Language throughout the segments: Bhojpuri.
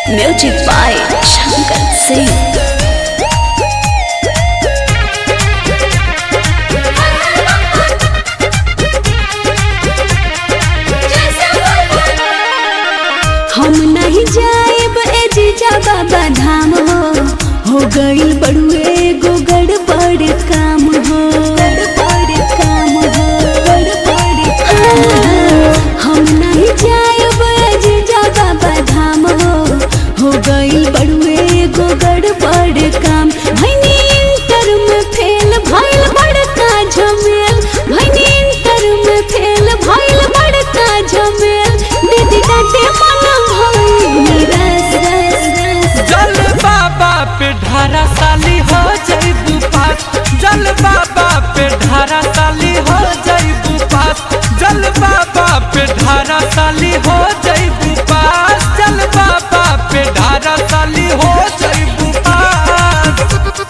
Music by Shankar Singh. हम नहीं जाएब ए जीजा बाबा धाम हो हो गई बड़ुए गो गड़बड़ काम हो गड़बड़ काम हो गड़बड़ काम हो हम नहीं जाएब ए जीजा बाबा धाम हो हो गई बड़ुए गो गड़बड़ काम भैनी इंटर में फेल भइल बड़का झमेल भैनी इंटर में फेल भइल बड़का झमेल दीदी डांटे मन भइल रस रस रस जल बाबा पे ढारा साली हो जईबू पास जल बाबा पे ढारा साली हो जईबू पास जल बाबा पे ढारा साली हो जईबू पास जल बाबा पे ढारा साली हो जईबू पास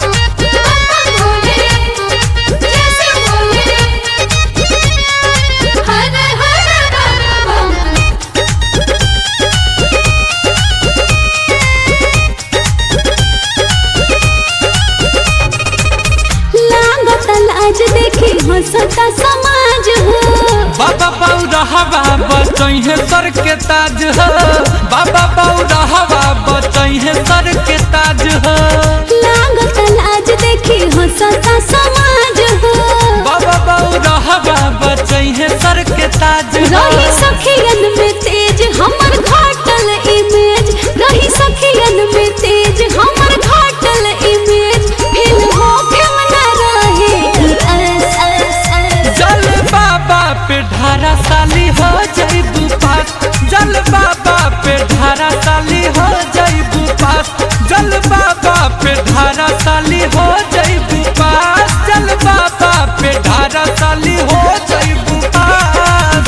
लागत लाज देखी हंसता समाज हो बाबा बाऊ रहवा बचैहे सर के ताज हो बाबा बाऊ रहवा बचैहे सर के ताज हो लागत लाज देखी हंसता समाज हो बाबा बाऊ रहवा बचैहे सर के ताज हो रही सखियन में तेज हमर घाटल इमेज रही सखियन में तेज हमर घाटल इमेज फिर होखे न रहे ई अस अस अस जल बाबा पे ढारा साली हो जईबू पास जल बाबा पे ढारा साली हो जईबू पास जल बाबा पे ढारा साली हो जईबू पास जल बाबा पे ढारा साली हो जईबू पास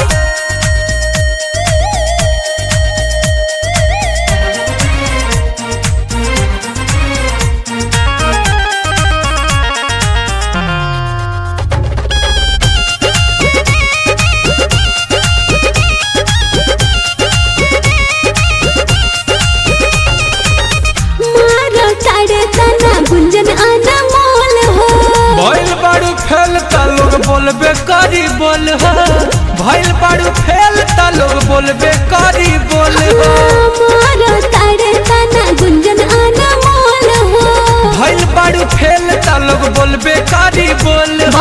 मारो ताड़े तना गुंजन अनमोल हो भइल बाड़ू फेल त लोग बोलबे करी बोल हो भइल बाड़ू फेल त लोग बोलबे करी बोल हो मारो ताड़े तना गुंजन अनमोल हो भइल बाड़ू फेल त लोग बोलबे करी बोल